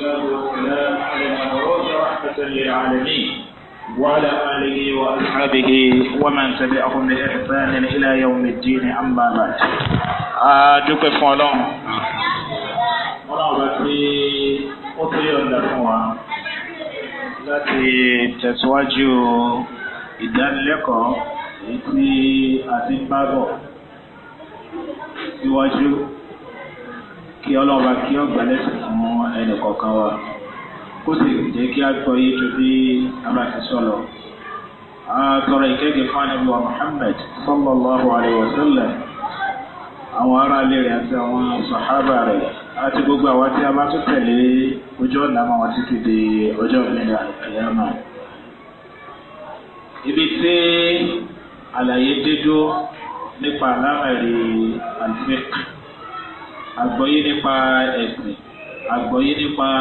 والصلاة والسلام على المبعوث رحمة للعالمين وعلى آله وأصحابه ومن تبعهم بإحسان إلى يوم الدين أما بعد. أدوك فولون. ọlọ́run bá tí ó tó yọ̀ǹda fún wa láti tẹ̀síwájú ìdánilẹ́kọ̀ọ́ èyí tí a ti ń bá bọ̀ síwájú kí ọlọ́run bá kí ọgbà lẹ́sìn fún ẹnì kọ̀ọ̀kan wa kó sì jẹ́ kí a gbọ́ yé tó bí a bá ti sọ̀rọ̀. àtọ̀rọ̀ ìkẹ́kẹ́ fún ànábì wa Muhammad sallallahu alayhi wa sallam àwọn ará ilé rẹ̀ àti àwọn sàhábà rẹ̀ àti gbogbo àwọn tí a bá tún tẹ̀lé ojú ọ̀nà àwọn àwọn títí di ọjọ́ ìgbìyànjú àyàmà. ibi tí àlàyé dédó nípa alámẹ̀rí àlùfẹ́ àgbọ́yé nípa ẹ̀sìn àgbọ́yé nípa.